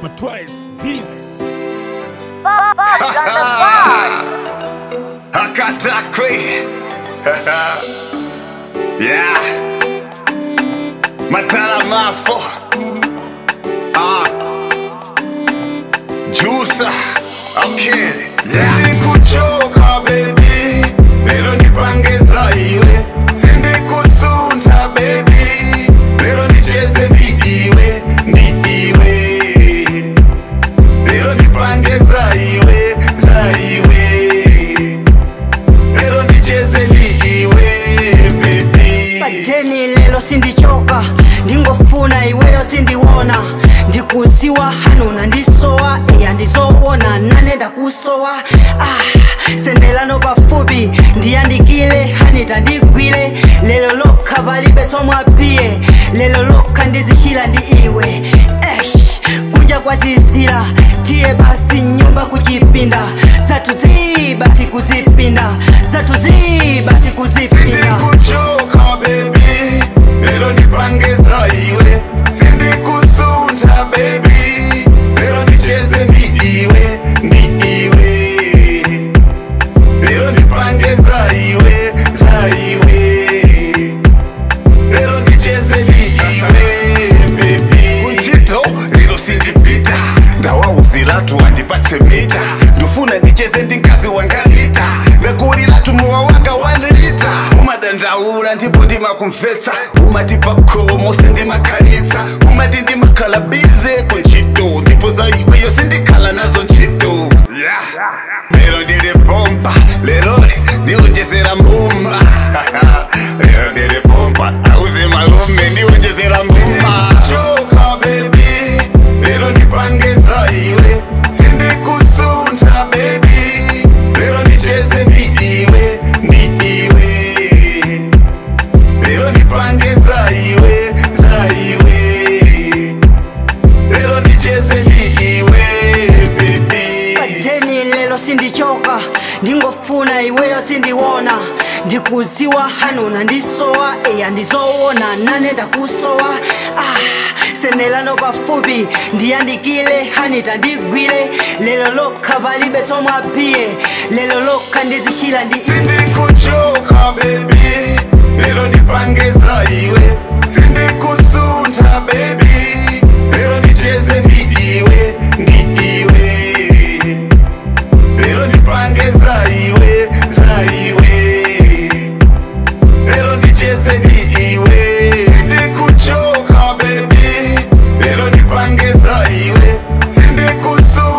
but twice beats. Hakatakwi. yeah. Matala mafo. Ah. Juicer. Okay. Sindikuchoka baby. Lero nipangeza iwe. Sindikusunta baby. Lero nicheze ni iwe. Ni iwe. Lero nipangeza iwe. Za iwe. Lero nicheze ni iwe baby. pateni lelo sindichoka ndingofuna iweyo sindiwona ndikuziwa hanuna ndisowa iya ndizowona nane ndakusowa ah, sendelano pafupi ndiyandikile hanita ndigwile lelo lokha palibe somwapiye lelo lokha ndizishila ndi iwe esh kunja kwazizira tiye basi nyumba kuchipinda zathu zi basi kuzipinda zathu zi basi kuzipinda Sindikuchoka baby Lero nipangeza iwe Sindikusunta baby Lero nicheze ni iwe Ni iwe Lero nipangeza iwe Za iwe Lero nicheze ni iwe baby Kunchito lero sindipita ndawawuzilatu andipatse mita ndifuna ndicheze ndingazi wangalita nakulilatu muwa wanga wanlita umadandaula ndipo ndimakumvetsa umatipa khomo sindimakhalitsa umati ndimakhalabize kunchito ndipo za iweyo sindikhala nazo ntchito yeah. lero ndili pompa lero ndiwonjezera mbumba lero ndili pompa auze malume ndiwonjezera mbumba choka baby lero ndipangeza iwe sindikusunta baby lero ndicheze ni iwe ni iwe lero ndipangeza iwe za iwe lero ndicheze ni iwe baby pateni lelo sindichoka ndingofuna iweyo sindiwona ndikuziwa hanuna ndisowa iya ndizowona nane ndakusowa ah, sendelano pafupi ndiyandikile hanita ndigwile lelo lokha palibe somwapiye lelo lokha ndizishila ndi sindikuchoka baby lero ndipangeza iwe sindikusunta baby lero ndicheze ni iwe ni iwe lero ndipangeza iwe za iwe lero ndicheze ni iwe sindikuchoka baby lero ndipangeza iwe sindikusunta